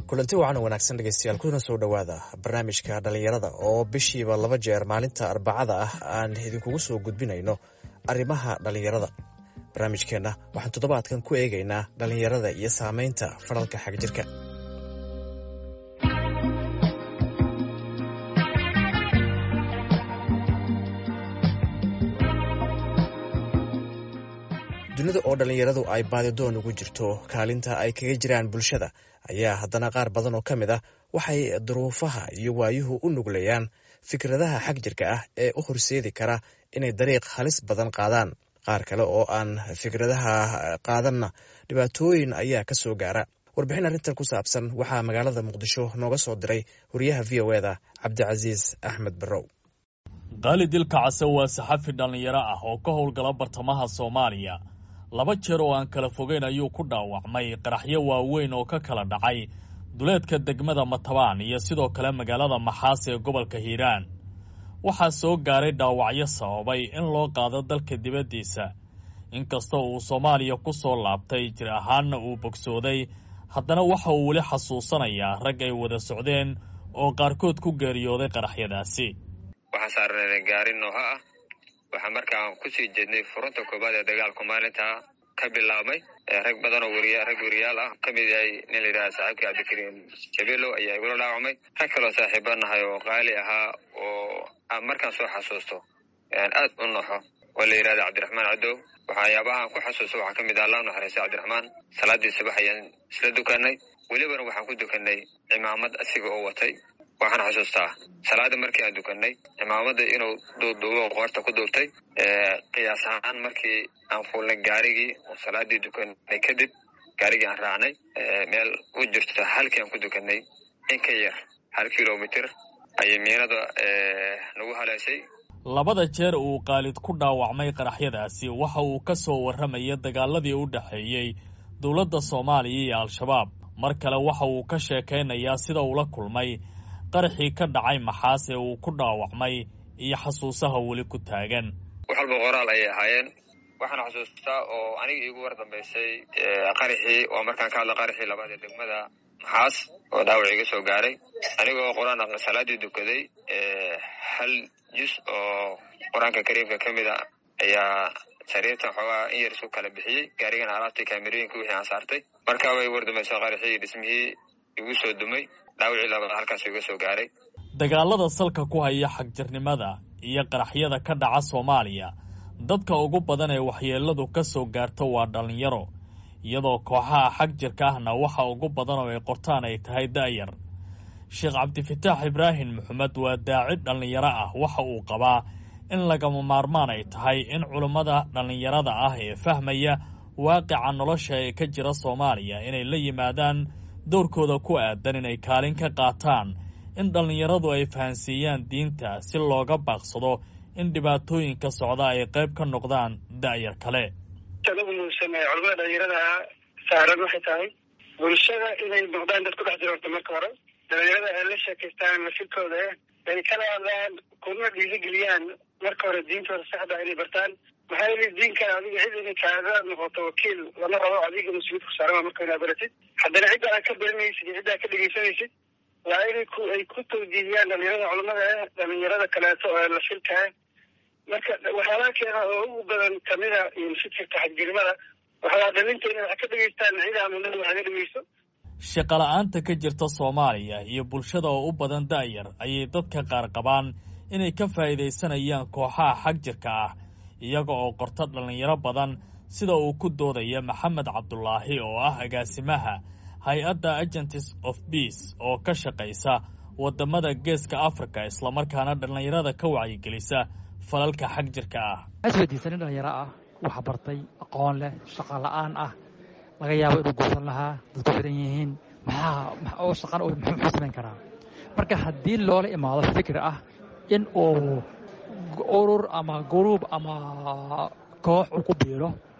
kulanti wacan wanaagsan dhegeystayaal kuna soo dhowaada barnaamijka dhallinyarada oo bishiiba laba jeer maalinta arbacada ah aan idinkugu soo gudbinayno arrimaha dhallinyarada barnaamijkeenna waxaan toddobaadkan ku eegaynaa dhallinyarada iyo saameynta fadhalka xagjirka dunida oo dhallinyaradu ay baadidoon ugu jirto kaalinta ay kaga jiraan bulshada ayaa haddana qaar badan oo ka mid ah waxay duruufaha iyo waayuhu u nuglayaan fikradaha xag jirka ah ee u horseedi kara inay dariiq halis badan qaadaan qaar kale oo aan fikradaha qaadanna dhibaatooyin ayaa ka soo gaara warbixin arrintan ku saabsan waxaa magaalada muqdisho nooga soo diray wariyaha v o eda cabdicasiis axmed barrow qaali dilka case waa saxafi dhallinyaro ah oo ka howlgala bartamaha soomaaliya laba jeer oo aan kala fogeyn ayuu ku dhaawacmay qaraxyo waaweyn oo ka kala dhacay duleedka degmada matabaan iyo sidoo kale magaalada maxaas ee gobolka hiiraan waxaa soo gaaray dhaawacyo sababay in loo qaado dalka dibaddiisa inkastoo uu soomaaliya ku soo laabtay jir ahaanna uu bogsooday haddana waxa uu weli xasuusanayaa rag ay wada socdeen oo qaarkood ku geeriyooday qaraxyadaasi waxaan saarnay gaari nooha ah waxaa markaan kusii jeednay furunta koobaad ee dagaalku maalintaa ka bilaabmay rag badan oo weriya rag weriyaal ah ka mid yahay nin la yidhaha saaxiibkii cabdikariim jabeelow ayaa igula dhaawacmay rag kaloo saaxiiba nahay oo qaali ahaa oo markaan soo xasuusto aad u noxo oo la yidhahda cabdiraxmaan cadow waxayaabahaan ku xasuusto waxaa ka mid ah allah naxariista cabdiraxmaan salaadii subax ayaan isla dukanay welibana waxaan ku dukanay cimaamad asiga oo watay waxaan xasuustaa salaada markii aan dukanay cimaamada inuu duuduubo qoorta ku duubtay qiyaas ahaan markii aan fuulnay gaarigii oo salaadii dukanay kadib gaarigii aan raacnay meel u jirto halkii aan ku dukanay in ka yar hal kilomitr ayay miinada nagu haleeshay labada jeer uu qaalid ku dhaawacmay qaraxyadaasi waxa uu ka soo warramaya dagaaladii u dhexeeyey dowladda soomaaliya iyo al-shabaab mar kale waxa uu ka sheekaynayaa sida uula kulmay qaraxii ka dhacay maxaas ee uu ku dhaawacmay iyo xasuusaha weli ku taagan wax walba qoraal ayay ahaayeen waxaan xasuustaa oo aniga iigu war dambaysay qaraxii oo markaan ka hadla qaraxii labaad ee degmada maxaas oo dhaawac iga soo gaaray anigoo qur-aan salaadii dukaday hal jus oo qur-aanka kariimka ka mid a ayaa sariirtan xoogaa in yar isu kala bixiyey gaarigana alaabtii kaamerooyinka wixii aan saartay markaa way war dambaysay qaraxii dhismihii igu soo dumay dhaawacii labaad halkaas iga soo gaaray dagaalada salka ku haya xagjirnimada iyo qaraxyada ka dhaca soomaaliya dadka ugu badan ee waxyeeladu ka soo gaarto waa dhallinyaro iyadoo kooxaha xag jirka ahna waxa ugu badan oo ay qortaan ay tahay da'yar sheekh cabdifataax ibraahim maxamed waa daaci dhallinyaro ah waxa uu qabaa in lagama maarmaan ay tahay in culummada dhallinyarada ah ee fahmaya waaqica nolosha ee ka jira soomaaliya inay la yimaadaan dowrkooda ku aadan inay kaalin ka qaataan in dhallinyaradu ay fahansiiyaan diinta si looga baaqsado in dhibaatooyinka socda ay qayb ka noqdaan da'yar kale ugu muhiimsan ee culamada dhalinyarada saaran waxay tahay bulshada inay noqdaan dad ku dhex jira horta marka hore dhalinyarada ay la sheekaystaan lafirkooda ay kala hadlaan kuna dhiirigeliyaan marka hore diintooda saxda inay bartaan maxaa yeli diinkan adiga cid inay kaaga noqoto wakiil lama rabo adiga mas-uuliyad ku saaran marka inaad baratid haddana cidda aad ka baranaysid iyo cidda aad ka dhegeysanaysid waa inay ku ay ku tawjiihiyaan dhalinyarada culamada ah dhalinyarada kaleeto oo la filka ah marka waxyaalaha keena oo ugu badan kamida fikirka xagjirnimada waxaa dhalinta inay wax ka dhegeystaan cida amunada wax ga dhegeyso shaqala-aanta ka jirta soomaaliya iyo bulshada oo u badan da'yar ayay dadka qaar qabaan inay ka faa'iidaysanayaan kooxaha xag jirka ah iyaga oo qorta dhallinyaro badan sida uu ku doodaya maxamed cabdulaahi oo ah agaasimaha hay-adda agents of beace oo ka shaqaysa waddamada geeska africa islamarkaana dhallinyarada ka wacyigelisa falalka xag jirka ah aswadiisa nin dhallinyaro ah wax bartay aqoon leh shaqa la-aan ah laga yaabo inuu guursan lahaa dadku xiran yihiin maxaa oo shaqan muxuu samayn karaa marka haddii loola imaado fikir ah in uu urur ama guruub ama koox uu ku biiro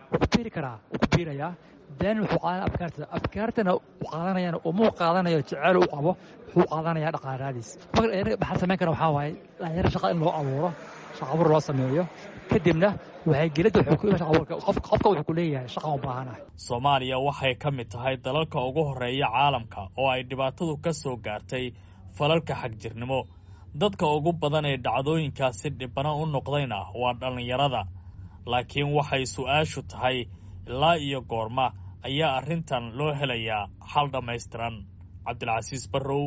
wuu ku biiri karaa wuu ku biirayaa then wuxuu qaadanaya afkaarta afkaartana uu qaadanayana umuu qaadanayo jeceel u qabo wuxuu qaadanaya dhaqaalaadiis marka dhalinyarada maxaa samayn kara waxaa waaye dhalinyaro shaqa in loo abuuro shaqa abuur loo sameeyo kadibna waxay gelidda qofka wuxuu ku leeyahay shaqan u baahanahay soomaaliya waxay ka mid tahay dalalka ugu horreeya caalamka oo ay dhibaatadu ka soo gaartay falalka xagjirnimo dadka ugu badan ee dhacdooyinkaasi dhibana u noqdayna waa dhallinyarada laakiin waxay su'aashu tahay ilaa iyo goorma ayaa arrintan loo helayaa xal dhammaystiran cabdilcasiis barrow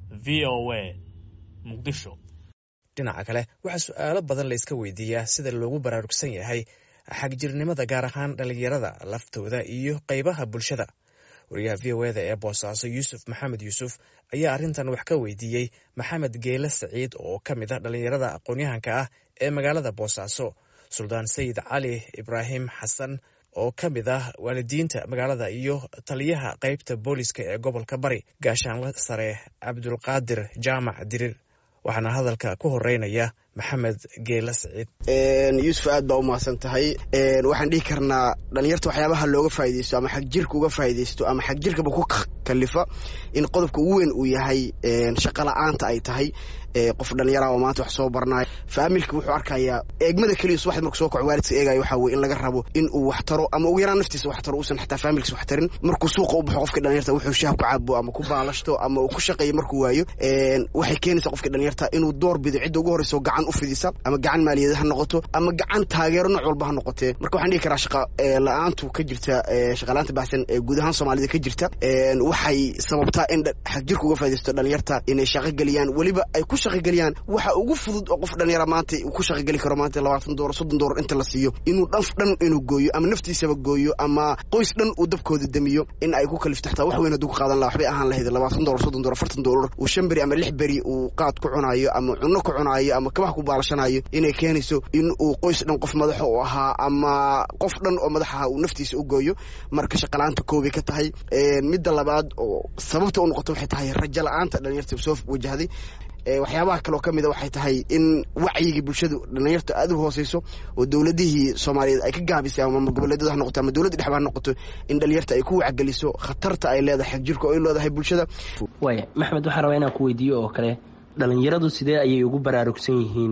v o a muqdisho dhinaca kale waxaa su'aalo badan layska weydiiyaa sida loogu baraarugsan yahay xagjirnimada gaar ahaan dhallinyarada laftooda iyo qaybaha bulshada wariyaha v o eda ee boosaaso yuusuf maxamed yuusuf ayaa arrintan wax ka weydiiyey maxamed geele saciid oo ka mid ah dhallinyarada aqoon-yahanka ah ee magaalada boosaaso suldaan sayid cali ibraahim xasan oo ka mid ah waalidiinta magaalada iyo taliyaha qaybta booliska ee gobolka bari gaashaanle sare cabdulqaadir jaamac dirir waxaana hadalka ku horeynaya maxamed geela saciid yuusuf aad baa u mahadsan tahay waxaan dhihi karnaa dhalinyarta waxyaabaha looga faa'idaysto ama xagjirka uga faa'idaysto ama xagjirkaba ku kalifa in qodobka ugu weyn uu yahay shaqa la'aanta ay tahay qof dhalinyara oo maanta wax soo barnayo faamilka wuxuu arkayaa eegmada keliya subaxda marku soo kaco waalidka eegayo waxaa weye in laga rabo in uu wax taro ama ugu yaraan naftiisa wax taro uusan xataa faamilkiisa wax tarin markuu suuqa u baxo qofka dhalinyarta wuxuu shaah ku cabo ama ku baalashto ama uu ku shaqeeyo markuu waayo waxay keenaysaa qofka dhalinyarta inuu door bido cidda ugu horreyso gacan u fidisa ama gacan maaliyadeed ha noqoto ama gacan taageero nooc walba ha noqotee marka waxaan dhihi karaa shaqa la-aantu ka jirta shaqalaanta baxsan ee guud ahaan soomaalida ka jirta waxay sababtaa in xagjirka uga faa'idaysto dhalinyarta inay shaqo geliyaan weliba ay ku shaqogeliyaan waxa ugu fudud oo qof dhalinyara maanta uu ku shaqogeli karo maanta labaatan doolar soddon doolar inta la siiyo inuu dhanf dhan inuu gooyo ama naftiisaba gooyo ama qoys dhan uu dabkooda damiyo in ay ku kalifto xataa wax weyn hadduu ka qaadan laha waxbay ahaan lahayd labaatan doolar soddon doolar afartan doolar uu shan beri ama lix beri uu qaad ku cunaayo ama cunno ku cunaayo ama kabaha ku baalashanayo inay keenayso in uu qoys dhan qof madaxa u ahaa ama qof dhan oo madax ahaa uu naftiisa u gooyo marka shaqalaanta koobay ka tahay midda labaad oo sababta u noqoto waxay tahay rajo la-aanta dhalinyarta soo wajahday waxyaabaha kaloo ka mida waxay tahay in wacyigii bulshadu dhalinyarta aad u hooseyso oo dowladihii soomaaliyeed ay ka gaabisay ama goboleedyada ha noqoto ama dowladda dhexba ha noqoto in dhalinyarta ay ku wacgeliso khatarta ay leedahay xagjirka oo ay leedahay bulshada waaya maxmed waxaan rabaa inaan ku weydiiyo oo kale dhalinyaradu sidee ayay ugu baraarugsan yihiin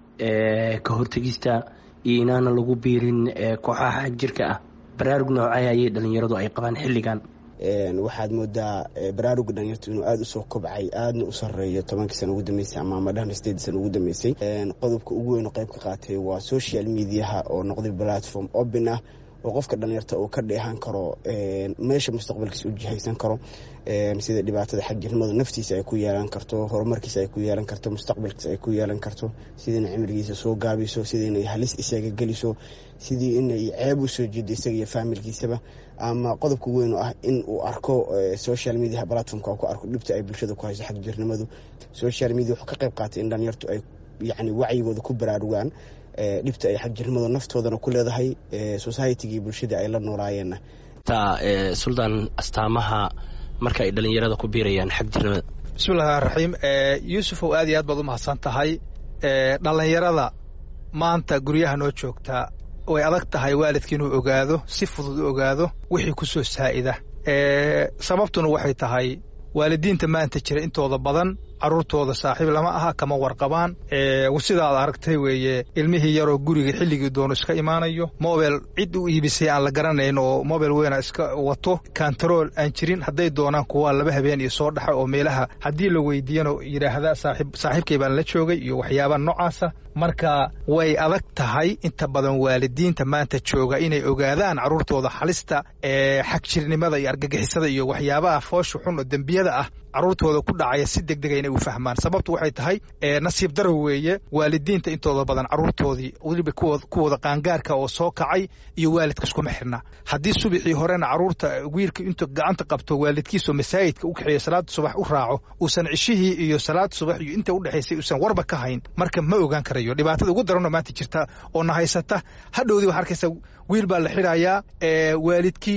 ka hortegista iyo inaana lagu biirin kooxaha xagjirka ah baraarug noocay ayay dhalinyaradu ay qabaan xilligan waxaad moodaa baraaruga dhalinyartu inuu aada usoo kobcay aadna u sareeyo tobankii sana ugu dambeysay ama amadhahna sideed sana ugu dambeysay qodobka ugu weyn oo qayb ka qaatay waa social mediaha oo noqday platform open ah oo qofka dhalinyarta uu ka dheehan karo meesha mustaqbalkiisa u jihaysan karo sida dhibaatada xagjirnimadu naftiisa ay ku yeelan karto horumarkiisa ay ku yeelan karto mustaqbalkiisa ay ku yeelan karto sidii inay cimrigiisa soo gaabiso sidii inay halis isaga geliso sidii inay ceeb u soo jeedo isaga iyo faamilkiisaba ama qodobka weyn oo ah in uu arko social media platformka ku arko dhibta ay bulshada ku hayso xagjirnimadu social media wuxuu ka qayb qaatay in dhalinyartu ay yacni wacyigooda ku baraarugaan dhibta ay xagjirnimadu naftoodana ku leedahay societygii bulshada ay la noolaayeenna taa suldaan astaamaha marka ay dhalinyarada ku biirayaan xagjirnimada bismillahi raxiim yuusufow aad iyo aad baad u mahadsan tahay dhalinyarada maanta guryaha noo joogtaa way adag tahay waalidka inuu ogaado si fudud u ogaado wixii ku soo saa'ida sababtuna waxay tahay waalidiinta maanta jira intooda badan carruurtooda saaxiib lama aha kama warqabaan sidaad aragtay weeye ilmihii yaroo guriga xilligii doono iska imaanayo mobel cid u iibisay aan la garanayn oo mobel weyna iska wato kantarool aan jirin hadday doonaan kuwaa laba habeen iyo soo dhaxa oo meelaha haddii la weydiiyana yidhaahda saaxiibkay baan la joogay iyo waxyaabaa noocaasa marka way adag tahay inta badan waalidiinta maanta jooga inay ogaadaan carruurtooda halista ee xagjirnimada iyo argagixisada iyo waxyaabaha foosha xun oo dembiyada ah carruurtooda ku dhacaya si degdega inay u fahmaan sababtu waxay tahay nasiib daro weeye waalidiinta intooda badan carruurtoodii weliba kuwooda qaangaarka oo soo kacay iyo waalidka iskuma xirna haddii subixii horena carruurta wiilka intuu gacanta qabto waalidkiisoo masaajidka u kaxeeyo salaada subax u raaco uusan cishihii iyo salaada subax iyo inta udhexaysay uusan warba ka hayn marka ma ogaan karayo dhibaatada ugu daranoo maanta jirta oo na haysata hadhowdii waxaa arkaysa wiil baa la xidhayaa waalidkii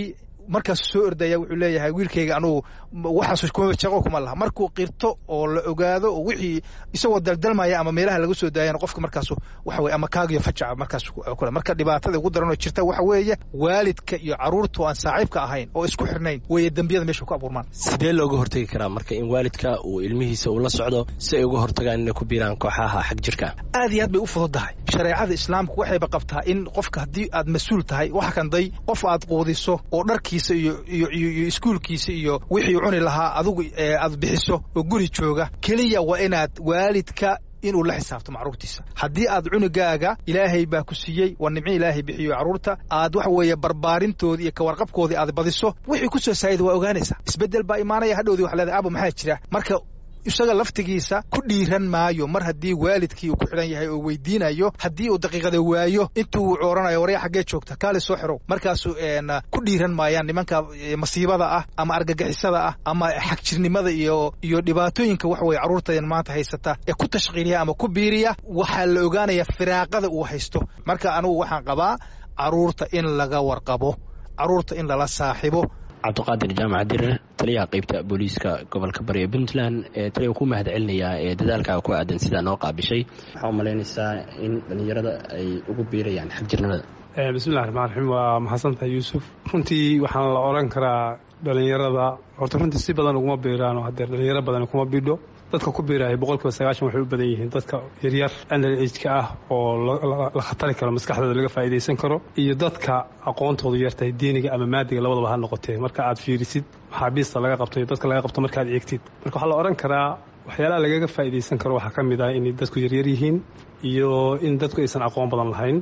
markaasu soo ordaya wuxuu leeyahay wiilkayga anugu waxaas shaqo kuma laha markuu qirto oo la ogaado oo wixii isagoo daldalmaya ama meelaha laga soo daayana qofka markaasu waxa weye ama kaagiyo fajaca markaas kule marka dhibaatada ugu daran oo jirta waxa weeye waalidka iyo caruurtu aan saaxiibka ahayn oo isku xirnayn weeye dembiyada meesha ku abuurmaan sidee looga hortegi karaa marka in waalidka uu ilmihiisa uu la socdo si ay uga hortagaan inay ku biiraan kooxaha xag jirka aad iyo aad bay u fududahay shareecada islaamku waxayba qabtaa in qofka haddii aad mas-uul tahay waxa kanday qof aad quudiso oo dharkiisa iyo iyo iyo iskuulkiisa iyo wixii cuni lahaa adigu aad bixiso oo guri jooga keliya waa inaad waalidka inuu la xisaabto macruurtiisa haddii aad cunugaaga ilaahay baa ku siiyey waa nimco ilaahay bixiyo carruurta aad waxa weeye barbaarintoodii iyo kawarqabkoodii aad badiso wixii ku soo saayida waa ogaanaysaa isbeddel baa imaanaya hadhowdii waxa leedahay aaba maxaa jira marka isaga laftigiisa ku dhiiran maayo mar haddii waalidkii uu ku xidhan yahay oo weydiinayo haddii uu daqiiqada waayo intuu uu cooranayo warya xaggee joogta kaale soo xirow markaasu ku dhiiran maayaan nimanka masiibada ah ama argagixisada ah ama xagjirnimada iyo iyo dhibaatooyinka waxa weye carruurtadan maanta haysata ee ku tashqiiliya ama ku biiriya waxaa la ogaanaya firaaqada uu haysto marka anugu waxaan qabaa carruurta in laga warqabo carruurta in lala saaxibo cabdiqaadir jaamac dirir taliyaha qaybta booliiska gobolka bari ee puntland taliya ku mahad celinayaa ee dadaalkaa ku aadan sidaa noo qaabishay waxaa u malaynaysaa in dhallinyarada ay ugu biirayaan xagjirnimada bismillahi raxmaan raxiim waa mahadsantahay yuusuf runtii waxaan la odhan karaa dhallinyarada horta runtii si badan uguma biiraano haddee dhallinyaro badan kuma bidho dadka ku biiraya boqolkiiba sagaashan waxay u badan yihiin dadka yaryar under ageka ah oo la khatari karo maskaxdooda laga faa'iidaysan karo iyo dadka aqoontoodu yartahay diiniga ama maadiga labadaba ha noqotee marka aad fiirisid maxaabiista laga qabto iyo dadka laga qabto markaad eegtid marka waxaa la odhan karaa waxyaalaha lagaga faa'iidaysan karo waxaa ka mid ah inay dadku yaryar yihiin iyo in dadku aysan aqoon badan lahayn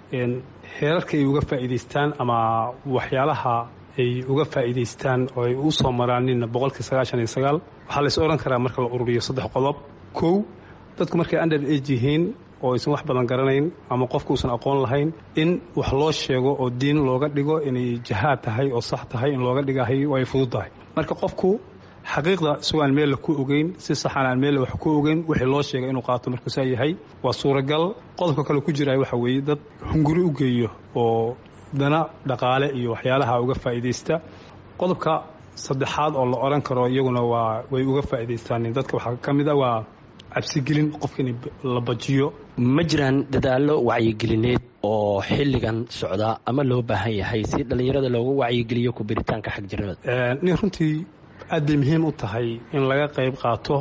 heerarka ay uga faa'iidaystaan ama waxyaalaha ay uga faa'iidaystaan oo ay u soo maraanin boqolkii sagaashan iyo sagaal waxaa lays odhan karaa marka la ururiyo saddex qodob kow dadku markay under age yihiin oo aysan wax badan garanayn ama qofku uusan aqoon lahayn in wax loo sheego oo diin looga dhigo inay jahaad tahay oo sax tahay in looga dhigahay oo ay fudud tahay marka qofku xaqiiqda isagoo aan meella ku ogeyn si saxan aan meella wax ku ogeyn wixii loo sheegay inuu qaato markuu saa yahay waa suuragal qodobka kale ku jiraya waxa weeye dad hunguri u geeyo oo dana dhaqaale iyo waxyaalaha uga faa'iidaysta qodobka saddexaad oo la odhan karo iyaguna waa way uga faa'iidaystaan dadka waxaa ka mid a waa cabsigelin qofka in la bajiyo ma jiraan dadaallo wacyigelineed oo xilligan socda ama loo baahan yahay si dhallinyarada loogu wacyigeliyo ku biritaanka xagjirnimada nin runtii aad bay muhiim u tahay in laga qayb qaato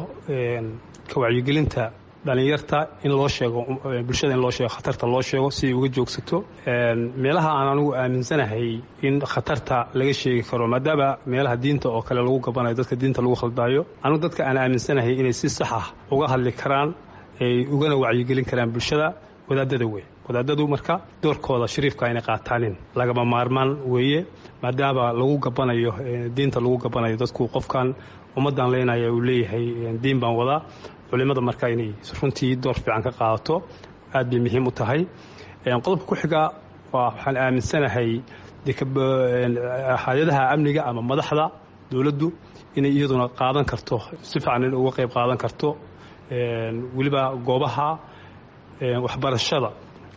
ka wacyigelinta dhalinyarta in loo sheego bulshada in loo sheego khatarta loo sheego si ay uga joogsato meelaha aan anigu aaminsanahay in khatarta laga sheegi karo maadaama meelaha diinta oo kale lagu gabanayo dadka diinta lagu khaldaayo anigu dadka aan aaminsanahay inay si sax ah uga hadli karaan ay ugana wacyigelin karaan bulshada wadaadada wey wadaadadu marka doorkooda shariifka inay qaataanin lagama maarmaan weeye maadaama lagu gabanayo diinta lagu gabanayo dadku qofkan ummaddan leenaya uu leeyahay diin baan wadaa culimada marka inay runtii door fiican ka qaadato aad bay muhiim u tahay qodobka ku xiga waxaan aaminsanahay hay-adaha amniga ama madaxda dowladdu inay iyaduna qaadan karto si fiican in uga qayb qaadan karto weliba goobaha waxbarashada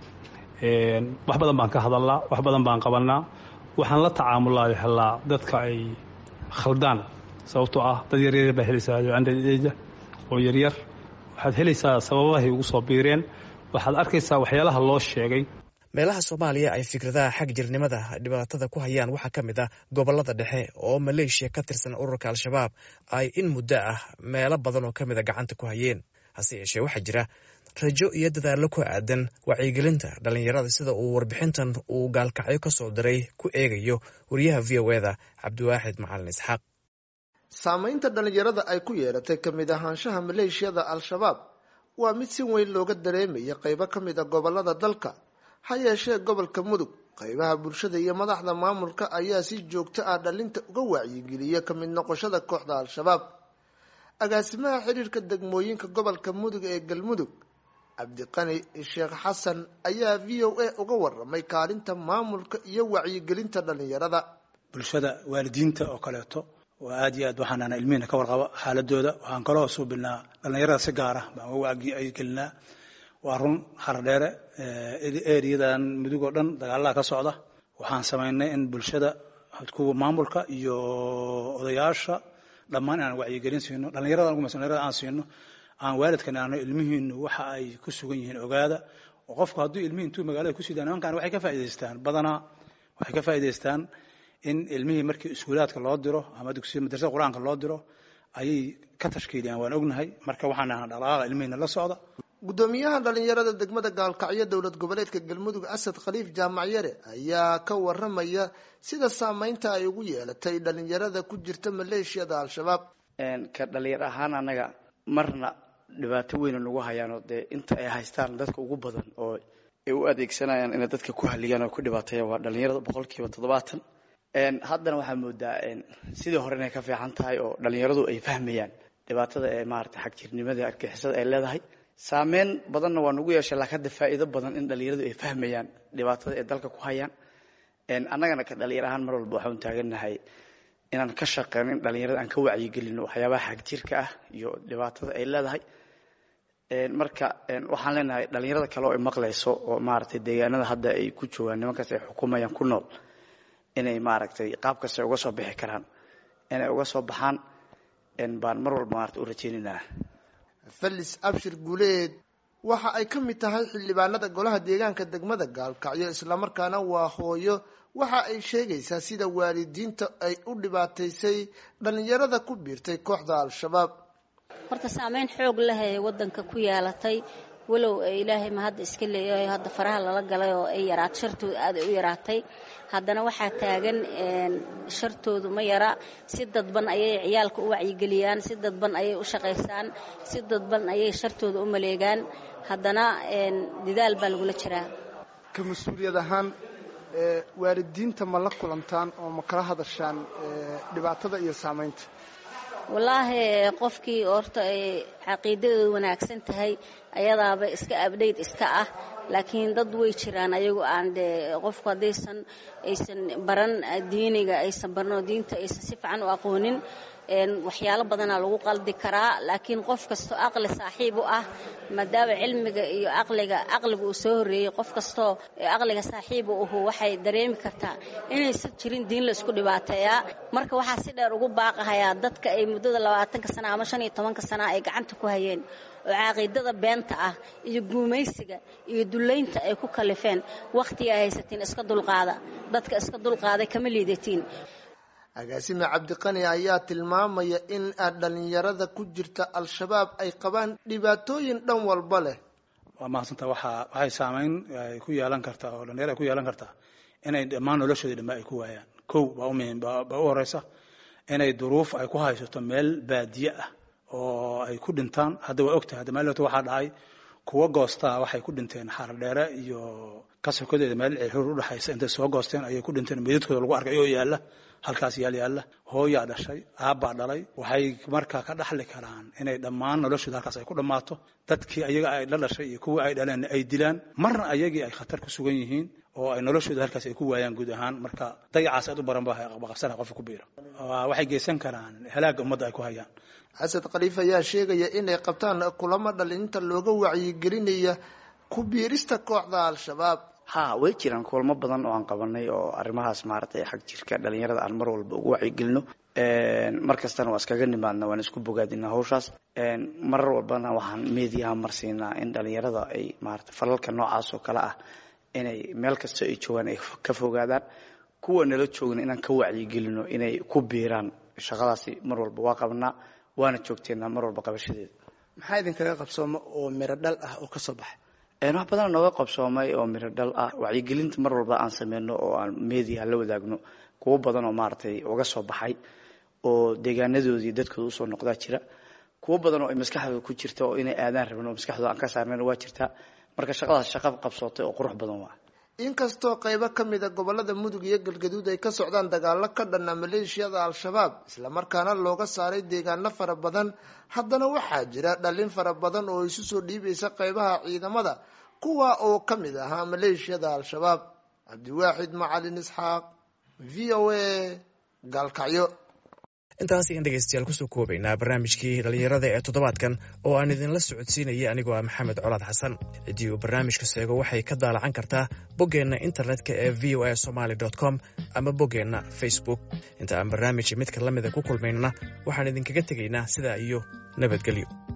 wax badan baan ka hadalnaa wax badan baan qabanaa waxaan la tacaamulaa helaa dadka ay khaldaan sababtoo ah dad yaryar baa helaysaa andha oo yaryar waxaad helaysaa sababahay ugu soo biireen waxaad arkaysaa waxyaalaha loo sheegay meelaha soomaaliya ay fikradaha xag jirnimada dhibaatada ku hayaan waxaa ka mid ah gobollada dhexe oo maleeshiya ka tirsan ururka al-shabaab ay in muddo ah meelo badan oo ka mida gacanta ku hayeen hase yeeshee waxaa jira rajo iyo dadaallo ku aadan wacyigelinta dhallinyarada sida uu warbixintan uu gaalkacyo ka soo diray ku eegayo wariyaha v o eda cabdiwaaxid macalin isxaaq saamaynta dhallinyarada ay ku yeelatay ka mid ahaanshaha maleeshiyada al-shabaab waa mid si weyn looga dareemaya qaybo ka mid a gobolada dalka ha yeeshee gobolka mudug qaybaha bulshada iyo madaxda maamulka ayaa si joogto ah dhalinta uga wacyigeliya ka mid noqoshada kooxda al-shabaab agaasimaha xiriirka degmooyinka gobolka mudug ee galmudug cabdiqani sheekh xasan ayaa v o a uga waramay kaalinta maamulka iyo wacyigelinta dhallinyarada bulshada waalidiinta oo kaleeto oo aad iyo aad waxaanana ilmihina ka warqabo xaaladooda waxaan kaloo suubinaa dhallinyarada si gaara baan uga wacyigelinaa waa run haradheere eriyadan mudug oo dhan dagaalaha ka socda waxaan samaynay in bulshada kuwa maamulka iyo odayaasha dhammaan inaan wacyigelin siino dhallinyarada ugu dhalinyarada aan siino aan waalidkan aano ilmihiinu waxa ay ku sugan yihiin ogaada oo qofku hadduu ilmihii intuu magaalada ku sidaan nimankan waxay ka faa'idaystaan badanaa waxay ka faa'idaystaan in ilmihii markii iskuulaadka loo diro ama dugsiya madrasada qur-aanka loo diro ayay ka tashkiiliyaan waan ognahay marka waxaan nahnaa dhaqaaqa ilmihiina la socda guddoomiyaha dhalinyarada degmada gaalkacyo dowlad goboleedka galmudug asad khaliif jaamac yare ayaa ka waramaya sida saameynta ay ugu yeelatay dhalinyarada ku jirta maleeshiyada al-shabaab ka dhalinyar ahaan anaga marna dhibaato weyna nagu hayaanoo dee inta ay haystaan dadka ugu badan oo ay u adeegsanayaan inay dadka ku haliyaan oo ku dhibaateeyaan waa dhalinyarada boqolkiiba toddobaatan haddana waxaa moodaa sidii hore inay ka fiican tahay oo dhalinyaradu ay fahmayaan dhibaatada ee maarata xagjirnimada argixisada ay leedahay saameyn badanna waa nagu yeeshay laakiin hadda faa'iido badan in dhalinyaradu ay fahmayaan dhibaatada ay dalka ku hayaan annagana ka dhalinyar ahaan mar walba waxaan taagannahay inaan ka shaqeyno in dhalinyarada aan ka wacyigelino waxyaabaha xagjirka ah iyo dhibaatada ay leedahay marka waxaan leenahay dhalinyarada kale oo ay maqlayso oo maaragtay deegaanada hadda ay ku joogaan nimankaas ay xukumayaan ku nool inay maaragtay qaab kasta uga soo bixi karaan inay uga soo baxaan baan mar walba maarata u rajaynaynaa felis abshir guuleed waxa ay ka mid tahay xildhibaanada golaha deegaanka degmada gaalkacyo islamarkaana waa hooyo waxa ay sheegaysaa sida waalidiinta ay u dhibaataysay dhalinyarada ku biirtay kooxda al-shabaab horta saameyn xoog leh ee wadanka ku yeelatay walow ilaahay ma hadda iska leeyahay hadda faraha lala galay oo ay yaraat shartooda aad ay u yaraatay haddana waxaa taagan shartoodu ma yara si dadban ayay ciyaalka u wacyigeliyaan si dadban ayay u shaqaysaan si dadban ayay shartooda u maleegaan haddana dadaal baa lagula jiraa ka mas-uuliyad ahaan waalidiinta ma la kulantaan oo ma kala hadashaan dhibaatada iyo saamaynta wallaahi qofkii horta ay caqiidadooda wanaagsan tahay ayadaaba iska abdhayd iska ah laakiin dad way jiraan ayagu aan dee qofku haddaysan aysan baran diiniga aysan baranoo diinta aysan si fiican u aqoonin waxyaalo badanaa lagu qaldi karaa laakiin qof kastoo aqli saaxiib u ah maadaama cilmiga iyo aqliga aqliga uu soo horreeyey qof kastoo aqliga saaxiiba uhu waxay dareemi kartaa inaysan jirin diin la isku dhibaateeyaa marka waxaa si dheer ugu baaqahayaa dadka ay muddada labaatanka sana ama shan iyo tobanka sana ay gacanta ku hayeen oo caqiidada beenta ah iyo guumaysiga iyo dullaynta ay ku kalifeen wakhtiga haysatiin iska dulqaada dadka iska dulqaaday kama liidatiin agaasime cabdiqani ayaa tilmaamaya in dhalinyarada ku jirta al-shabaab ay qabaan dhibaatooyin dhan walba leh waa mahadsanta waxaa waxay saameyn ay ku yeelan kartaa oo dhalinyaro ay ku yeelan kartaa inay dhammaan noloshoodii dhambe ay ku waayaan kow baa u muhiim baa u horeysa inay duruuf ay ku haysato meel baadiye ah oo ay ku dhintaan hadda waa ogtahay hadda maalota waxaa dhacay kuwa goostaa waxay ku dhinteen xaardheere iyo kasokadeeda meel ceelxuur udhexaysa intay soo goosteen ayay ku dhinteen meydadkooda lagu arkay oo yaalla halkaas yaal yaalla hooyaa dhashay aabbaa dhalay waxay markaa ka dhaxli karaan inay dhammaan noloshooda halkaas ay ku dhammaato dadkii ayaga ay la dhashay iyo kuwii ay dhaleen ay dilaan marna ayagii ay khatar ku sugan yihiin oo ay noloshooda halkaas ay ku waayaan guud ahaan marka dayacaas aad u baran ba qabsana qofka ku biira waxay geysan karaan halaagga ummadda ay ku hayaan xasad khaliif ayaa sheegaya inay qabtaan kulamo dhalinta looga wacyigelinaya ku biirista kooxda al-shabaab ha way jiraan kulamo badan oo aan qabanay oo arrimahaas maaragtay xag jirka dhalinyarada aan mar walba ugu wacyigelino mar kastana waa iskaga nimaadna waan isku bogaadinaa hawshaas marar walbana waxaan meediyaha marsiinaa in dhalinyarada ay maarata falalka noocaas oo kale ah inay meel kasta ay joogaan ay ka fogaadaan kuwa nala joogna inaan ka wacyigelino inay ku biiraan shaqadaasi mar walba waa qabanaa waana joogteenaa mar walba qabashadeeda maxaa idinkaga qabsooma oo miro dhal ah oo kasoo baxay wax badan nooga qabsoomay oo miro dhal ah wacyigelinta mar walba aan sameyno oo aan media la wadaagno kuwo badan oo maaragtay uga soo baxay oo deegaanadoodii dadkooda usoo noqdaa jira kuwo badan oo ay maskaxdooda ku jirta oo inay aadaan rabin oo maskaxdooda aan ka saarnayn waa jirtaa marka shaqadaas shaqa qabsootay oo qurux badan waa inkastoo qaybo ka mid a gobolada mudug iyo galgaduud ay ka socdaan dagaalo ka dhana maleeshiyada al-shabaab islamarkaana looga saaray deegaano fara badan haddana waxaa jira dhalin fara badan oo isu soo dhiibaysa qaybaha ciidamada kuwa oo ka mid ahaa maleeshiyada al-shabaab cabdiwaaxid macalin isxaaq v o a gaalkacyo intaas ayaan dhegaystayaal kusoo koobaynaa barnaamijkii dhallinyarada ee toddobaadkan oo aan idinla socodsiinaya anigoo ah maxamed colaad xasan ciddii uu barnaamijka seego waxay ka daalacan kartaa boggeenna internetka ee v o a somaly com ama boggeenna facebook inta aan barnaamij midka la mida ku kulmaynana waxaan idinkaga tegaynaa sidaa iyo nabadgelyo